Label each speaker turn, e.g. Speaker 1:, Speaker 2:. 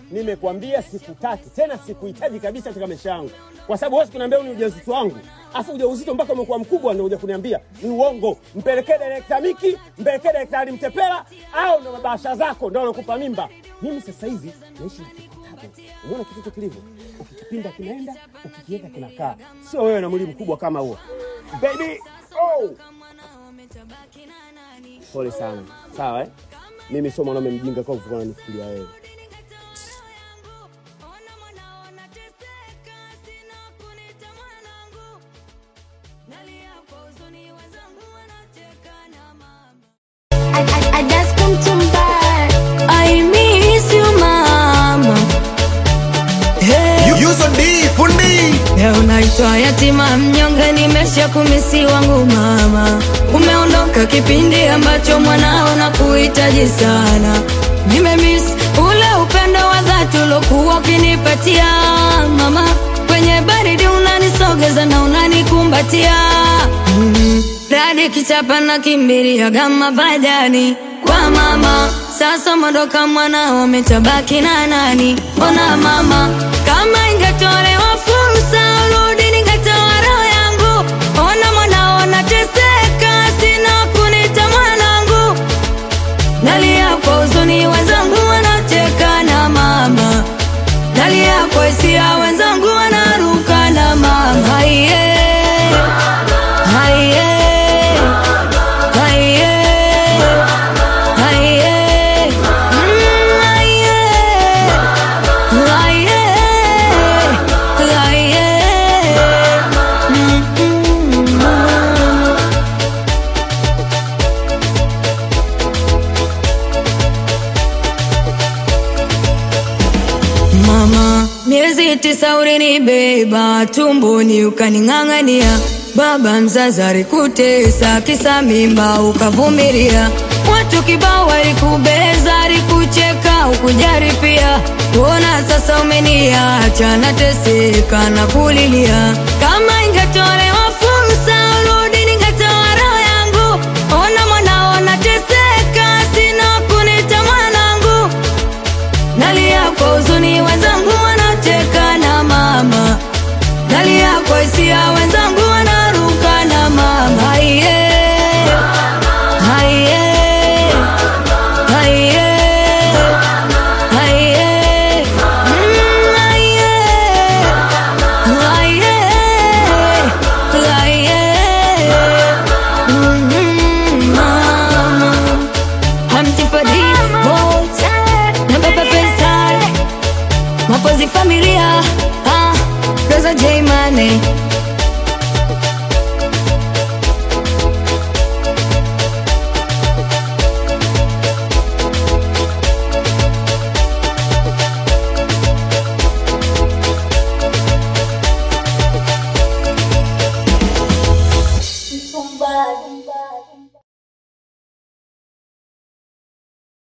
Speaker 1: Nimekwambia sikutaki tena, sikuhitaji kabisa katika maisha yangu, kwa sababu huwezi kuniambia ni ujauzito wangu, afu ujauzito mpaka umekuwa mkubwa ndio uja kuniambia ni uongo. Mpelekee direkta Miki, mpelekee daktari Mtepela, au ndo mabasha zako ndo walokupa mimba. Mimi sasa hivi naishi na kitabu. Umeona kitoto kilivyo, ukikipinda kinaenda, ukikiweka kinakaa. Sio wewe na mwili mkubwa kama huo baby. Oh, pole sana. Sawa eh? Mimi sio mwanaume mjinga kwa kuvukana nifikiria wewe.
Speaker 2: I, I, I just come to buy.
Speaker 3: I miss you mama. Hey,
Speaker 4: Yuzo D fundi
Speaker 3: leo naitwa yatima mnyonge, nimesha kumisi wangu mama. Umeondoka kipindi ambacho mwanao na kuhitaji sana. Nimemiss ule upendo wa dhati ulokuwa ukinipatia mama. Kwenye baridi unanisogeza na unanikumbatia mm. Radi kichapa na kimbiria gama badani kwa mama. Sasa mondoka mwanao umetabaki na nani? Ona mama, kama ingetolewa fursa urudi, ningetoa roho yangu. Ona mwanao nateseka, sina kunita mwanangu. Nalia kwa huzuni, wenzangu wanacheka na mama. Nalia kwa hisia, wenzangu wanaruka na mama. Haiye, haiye, haiye, haiye, mm, haiye, haiye, haiye, mm, mm, mama. Mama, miezi tisa ulinibeba tumboni ukaning'ang'ania, baba mzazi alikutesa kisa mimba ukavumilia, watu kibao walikubeza, alikucheka ukujari pia. Kuona sasa umeniacha nateseka na kulilia, kama ingetolewa fursa urudi, ningetoa roho yangu. Ona mwanao nateseka, sina kunita mwanangu Nalia kwa huzuni, wenzangu wanacheka na mama. Nalia kwa hisia, wenzangu wanaruka na mama. Haiye, haiye, haiye, haiye, mm, haiye, haiye, haiye, mm, mama. Hamti Fadi, vote na Baba Faisal, Mapozi familia, ah, Rosa J Money,